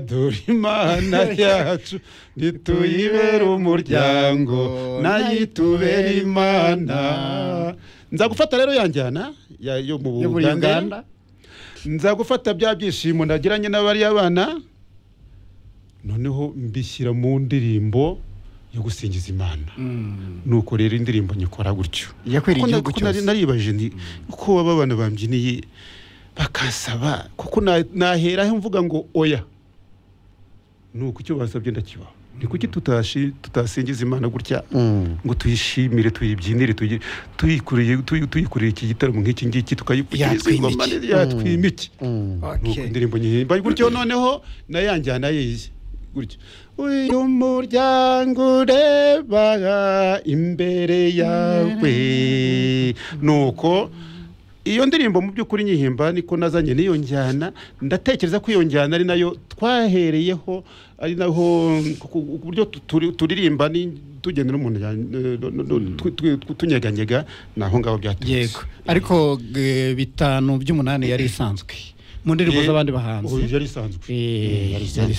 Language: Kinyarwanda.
dore imana yacu ntituyibere umuryango nayo itubera imana nza gufata rero yanjyana ya- yo mu yo muri uganda buganda nza gufata bya byishimo nagiranye n'abariya bana noneho mbishyira mu ndirimbo yo gusingiza imana Mm. nuko rero indirimbo nyikora gutyo yakwiriye Kuko na- igihugu kuko nari- cyose naribajije nti uko baba abana bambyiniye bakasaba kuko na- nahera aho mvuga ngo oya nuko icyo basabye ndakibaha ni kuki tutashi- tutasingiza imana gutya ngo tuyishimire tuyibyinire tuyi- tuyikoreye- tuyi- tuyikoreye iki gitaramo nk'iki ngiki tukayipfukiriza Yatwimike. ingoma neza, yatwimike nuko Okay. indirimbo nyihimba gutyo noneho nayo yanjyana yiye gutyo uyu muryango ureba imbere yawe nuko iyo ndirimbo mu by'ukuri nyihimba niko nazanye n'iyo njyana ndatekereza ko iyo njyana ari nayo twahereyeho ari naho ku buryo turirimba ni- tugenda n'umuntu ya- no- no- no- twi- twi- twi- tunyeganyega ni aho ngaho byaturutse yego ariko eh, bitanu by'umunani yari isanzwe mu ndirimbo Eh, z'abandi uyu bahanzi yari isanzwe Eh, Yari yari isanzwe.